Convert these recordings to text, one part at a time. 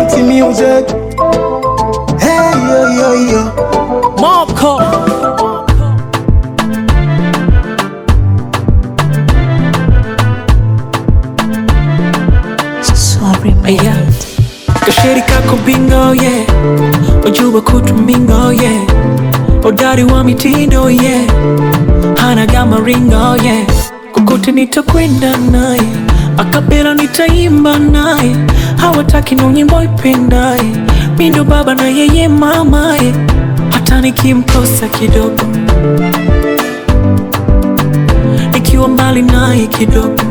City music. Hey yo yo yo. Marco Sorry, Aya Kasheri kako bingo yeah Wajuba kutu mingo yeah Odari wa mitindo yeah Hana gama ringo yeah Kokote nitakwenda naye Akapela nitaimba naye Hawataki no nyimbo ipendaye Mindo baba na yeye mamaye Hata nikimkosa kidogo Nikiwa mbali naye kidogo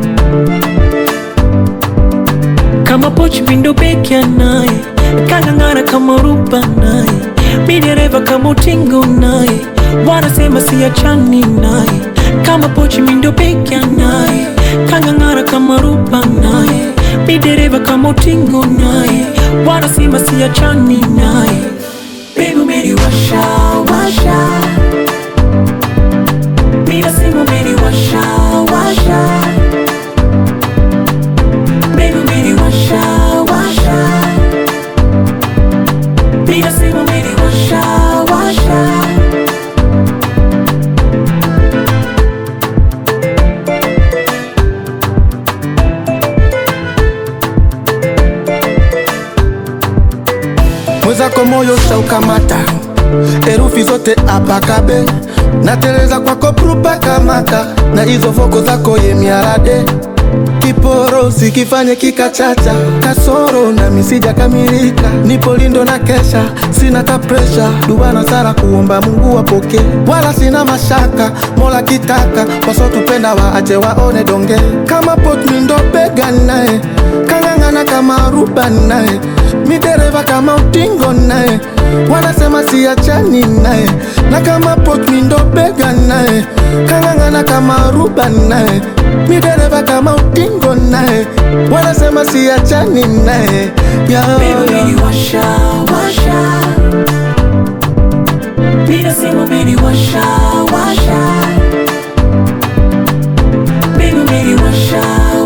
kama pochi vindo pekya naye kang'ang'ana kama ruba naye mi dereva kama utingo naye wanasema siachani naye kama pochi mindo pekya naye kang'ang'ana kama ruba naye mi dereva kama utingo naye wanasema siachani naye Baby umeniwasha washa mi nasema umeniwasha washa Baby, umeniwasha washa, mi nasema umeniwasha washa. Mwezako moyo shaukamata, herufi zote apakabe, nateleza kwako prupa kamata, na hizo voko zako ye miarade kiporo sikifanye kikachacha, kasoro na misija kamilika, nipo lindo na kesha, sina ta presha, dua na sala kuomba Mungu wapokee, wala sina mashaka, mola kitaka, wasotupenda waache waone donge, kama pot mindo bega naye, kang'ang'ana kama ruba naye, midereva kama utingo naye, wanasema siachani naye, na kama pot mindo bega naye, kang'ang'ana kama ruba naye, midereva kama utingo naye, wanasema siachani naye, yeah, Baby, yeah. umeniwasha washa, mi nasema umeniwasha washa. Baby, umeniwasha